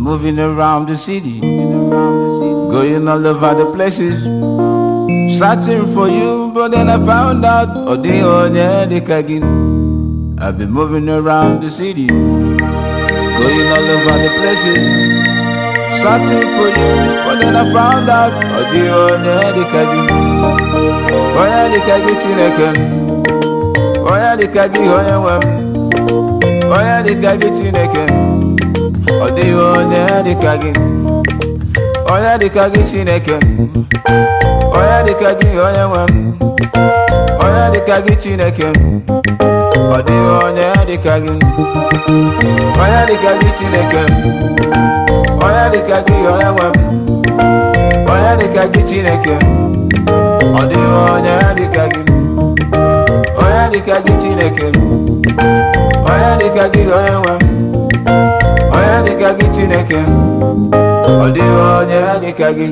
moving around the city, going all over the places, searching for you, but then I found out Odi Onye Kagin. I've been moving around the city, going all over the places, searching for you, but then I found out Odi Onye Kagin. Onye Kagin Chineke, Onye Kagin Onye Wem. onye dịka gị chineke ọ dịghị onye dịka gị onye dịka gị chineke onye dịka gị onye nwe m onye dịka gị chineke ọ dịghị onye dịka gị onye dịka gị chineke onye dịka gị onye nwe m onye dịka gị chineke ọ dịghị onye dịka gị onye dịka gị chineke onye dịka gị onye nwe m onye dịka gị chineke ọ dịghị onye dịka gị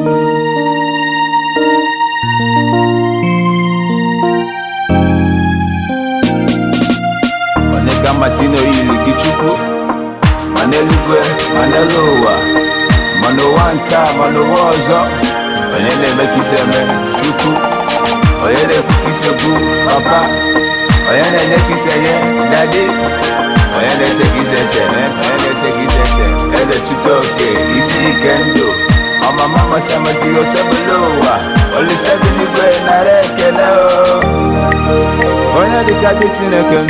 onye ka mmasị n'oyiri gị chukwu ma n'eluigwe ma n'elu ụwa ma n'ụwa nke a ma n'ụwa ọzọ onye na-eme ka isi eme chukwu onye na-ekwu ka isi ekwu papa onye na-enye ka isi enye dadi onye na-eche ka isi eche onye na-eche ka isi eche eze chute oke isi ike ndụ ọmama masị amasị osebụla ụwa olisebi n'igwe nara ekele o onye dịka gị chineke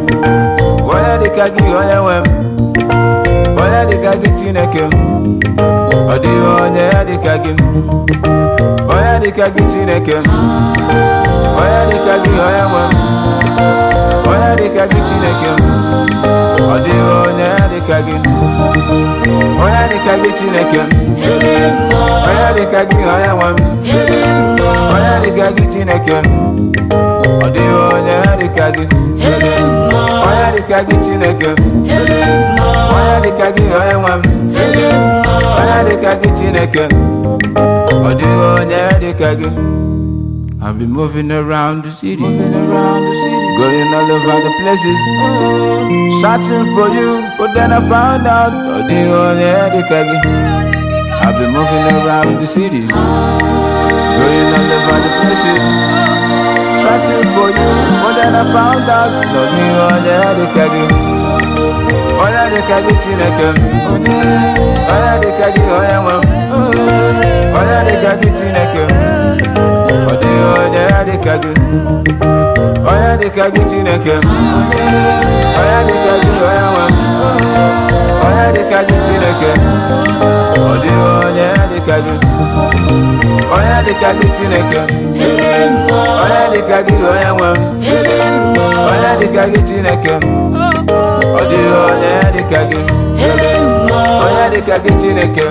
m onye dịka gị onye nwe m onye dịka gị chineke m ọ dịghị onye dịka gị onye dịka gị chineke m onye dịka gị onye nwe m onye dịka gị chineke m ọ dịghị onye dịka gị onye dịka gị chineke m onye dịka gị onye nwe m onye dịka gị chineke m ọ dịghị onye dịka gị onye dịka gị chineke m onye dịka gị onye nwe m onye dịka gị chineke ọ dịghị onye dịka gị I've been moving around the city, moving around the city, going all over the places, searching for you, but then I found out oh, the only Kagi. I've been moving around the city, going all over the places, searching for you, but then I found out no the only Kagi. Onye dịka gị Chineke m, onye dịka gị onye nwe m, onye dịka gị Chineke m. ọ dịghị onye dịka gị onye dịka gị chineke m onye dịka gị onye nwe m onye dịka gị chineke ọ dịghị onye dịka gị onye dịka gị chineke onye dịka gị onye nwe m onye dịka gị chineke ọ dịghị onye dịka gị onye dịka gị chineke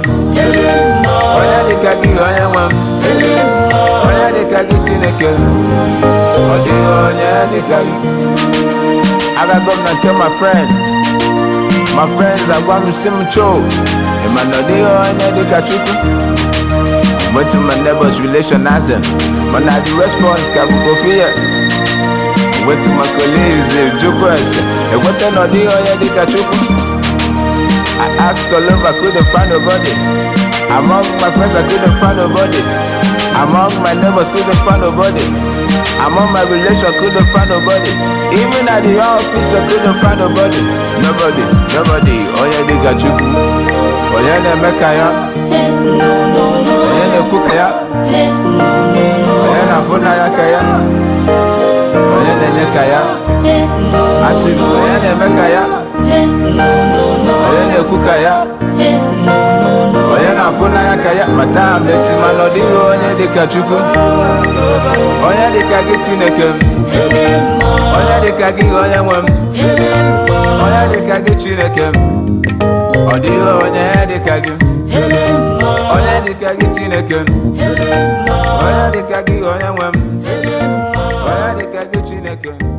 onye dịka gị onye nwe m onye dịka gị chineke ọ dịghị onye dịka gị agago m na nke my friend my friends agwa m si m choo ịma na ọ dịghị onye dịka chukwu went to my neighbor's relation ask them mana the response ka bụ kofi ya went to my colleagues jụkwa ese ekweta na ọ dịghị onye dịka chukwu I asked all over, couldn't find nobody. Among my friends, I couldn't find nobody. Among my neighbors, couldn't find nobody. Among my relation, couldn't find nobody. Even at the office, I couldn't find nobody. Nobody, nobody. Onye dịka Chukwu. Onye na-eme ka ya. Onye na-ekwu ka ya. Onye na-afụ n'anya ka ya. Onye na-enye ka ya. Asị m, onye na-eme ka ya. onye na-ekwu ka ya onye na-afụ n'anya ka ya ma taa m echi mana ọ dịghị onye dịka chukwu onye dịka gị chineke m onye dịka gị onye nwe m onye dịka gị chineke m ọ dịghị onye dịka gị onye dịka gị chineke m onye dịka gị onye nwe m onye dịka gị chineke m